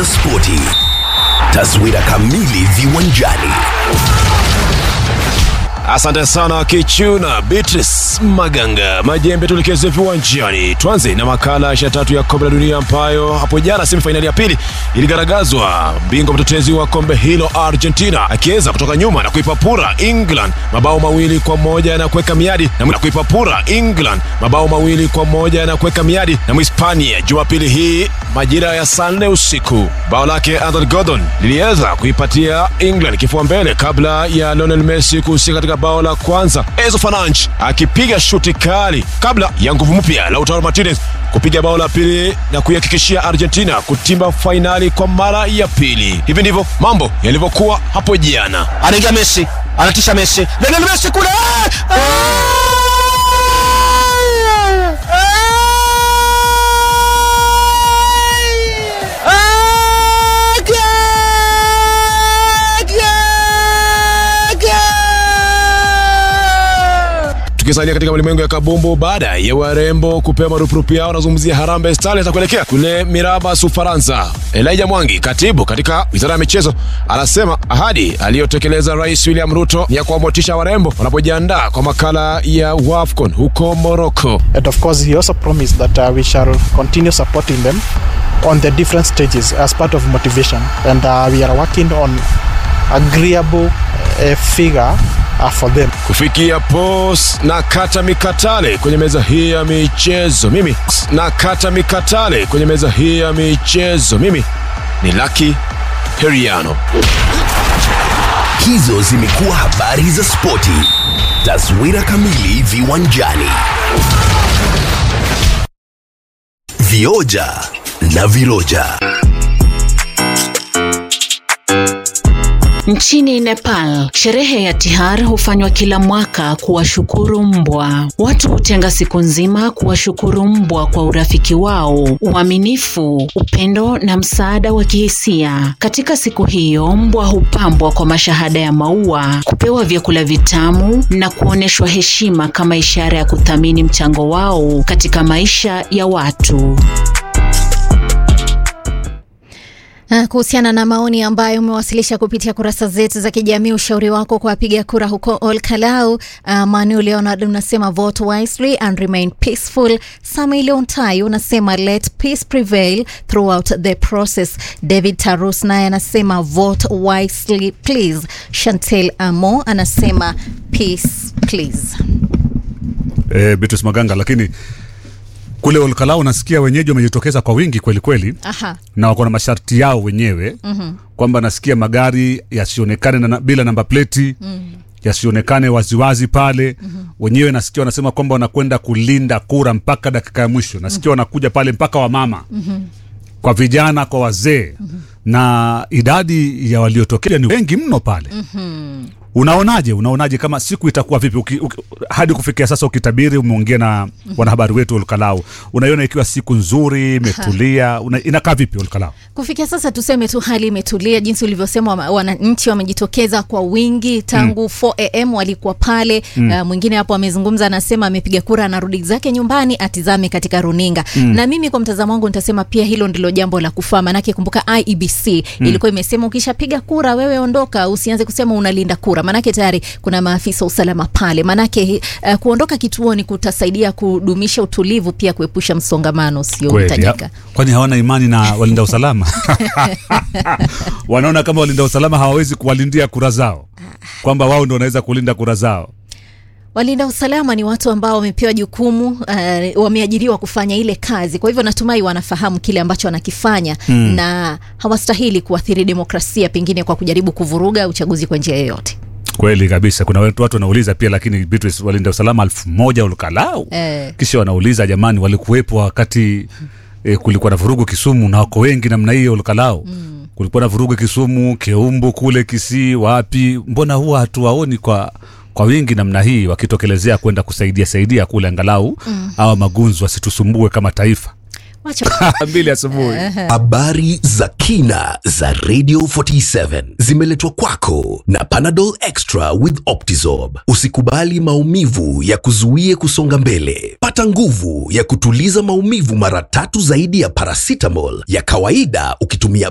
za spoti, taswira kamili viwanjani. Asante sana Kichuna Beatrice Maganga. Majembe tulikeze viwanjani. Tuanze na makala ya tatu ya kombe la dunia ambayo hapo jana semifainali ya pili iligaragazwa, bingwa mtetezi wa kombe hilo Argentina akiweza kutoka nyuma na kuipapura England mabao mawili kwa moja na kuweka miadi na na kuipapura England mabao mawili kwa moja na kuweka miadi na Mhispania Jumapili hii majira ya saa nne usiku. Bao lake Anthony Gordon liliweza kuipatia England kifua mbele kabla ya Lionel Messi kuhusika katika bao la kwanza, Enzo Fernandes akipiga shuti kali kabla ya nguvu mpya Lautaro Martinez kupiga bao la pili na kuihakikishia Argentina kutimba fainali kwa mara ya pili. Hivi ndivyo mambo yalivyokuwa hapo jana. anaingia Messi, anatisha Messi, Lionel Messi kule Ah! Ah! Ah! Goal! Goal! Goal! Tukisalia katika ulimwengu ya kabumbu, baada ya warembo kupewa marupurupu yao, wanazungumzia Harambee Stars za kuelekea kule Mirabas, Ufaransa. Elijah Mwangi, katibu katika wizara ya michezo, anasema ahadi aliyotekeleza Rais William Ruto ni ya kuwamotisha warembo wanapojiandaa kwa makala ya WAFCON huko Morocco. And of course, he also promised that uh, we shall continue supporting them on the different stages as part of motivation. And uh, we are working on agreeable uh, figure uh, for them. kufikia pos na kata mikatale kwenye meza hii ya michezo mimi na kata mikatale kwenye meza hii ya michezo mimi ni Lucky Heriano Hizo zimekuwa habari za spoti, taswira kamili viwanjani. Vioja na viroja. Nchini Nepal, sherehe ya Tihar hufanywa kila mwaka kuwashukuru mbwa. Watu hutenga siku nzima kuwashukuru mbwa kwa urafiki wao, uaminifu, upendo na msaada wa kihisia. Katika siku hiyo, mbwa hupambwa kwa mashahada ya maua, kupewa vyakula vitamu na kuonyeshwa heshima kama ishara ya kuthamini mchango wao katika maisha ya watu. Ah, Kuhusiana na maoni ambayo umewasilisha kupitia kurasa zetu za kijamii, ushauri wako kwa wapiga kura huko Ol Kalou. Uh, Manu Leonard unasema vote wisely and remain peaceful. Samuel Ontai unasema let peace prevail throughout the process. David Tarus naye anasema vote wisely please. Chantel Amo anasema peace please. eh, Beatrice Maganga, lakini kule Olkalau nasikia wenyeji wamejitokeza kwa wingi kweli kweli, Aha. na wako na masharti yao wenyewe mm-hmm. kwamba nasikia magari yasionekane na, bila namba pleti mm-hmm. yasionekane waziwazi pale mm-hmm. wenyewe nasikia wanasema kwamba wanakwenda kulinda kura mpaka dakika ya mwisho nasikia mm-hmm. wanakuja pale mpaka wamama mm-hmm. kwa vijana kwa wazee mm-hmm. na idadi ya waliotokea ni wengi mno pale mm-hmm. unaonaje unaonaje kama siku itakuwa vipi uki, uki, hadi kufikia sasa ukitabiri umeongea na wanahabari wetu olkalau unaiona ikiwa siku nzuri imetulia una, inakaa vipi olkalau Kufikia sasa tuseme tu hali imetulia, jinsi ulivyosema, wama- wananchi wamejitokeza kwa wingi tangu mm. 4 am walikuwa pale mm. uh, mwingine hapo amezungumza, anasema amepiga kura, anarudi zake nyumbani atizame katika runinga mm. na mimi kwa mtazamo wangu nitasema pia hilo ndilo jambo la kufaa, manake kumbuka IEBC mm. ilikuwa imesema ukishapiga kura wewe ondoka, usianze kusema unalinda kura, manake tayari kuna maafisa usalama pale, manake uh, kuondoka kituoni kutasaidia kudumisha utulivu, pia kuepusha msongamano Kweli, usiohitajika. ya- kwani hawana imani na walinda usalama wanaona kama walinda usalama hawawezi kuwalindia kura zao kwamba wao ndo wanaweza kulinda kura zao Walinda usalama ni watu ambao wamepewa jukumu uh, wameajiriwa kufanya ile kazi. Kwa hivyo natumai wanafahamu kile ambacho wanakifanya mm. na hawastahili kuathiri demokrasia pengine kwa kujaribu kuvuruga uchaguzi kwa njia yoyote. kweli kabisa kuna watu watu wanauliza pia lakini Beatrice, walinda usalama elfu moja ulkalau Eh. kisha wanauliza jamani walikuwepo wakati e, kulikuwa na vurugu kisumu na wako wengi namna hiyo ulkalau mm. kulikuwa na vurugu kisumu keumbu kule kisii wapi mbona huwa hatuwaoni kwa kwa wingi namna hii wakitokelezea kwenda kusaidia saidia kule angalau mm. awa magunzu wasitusumbue kama taifa Wacha mbili asubuhi Habari za kina za Radio 47 zimeletwa kwako na Panadol Extra with Optizorb. Usikubali maumivu ya kuzuie kusonga mbele. Pata nguvu ya kutuliza maumivu mara tatu zaidi ya paracetamol ya kawaida ukitumia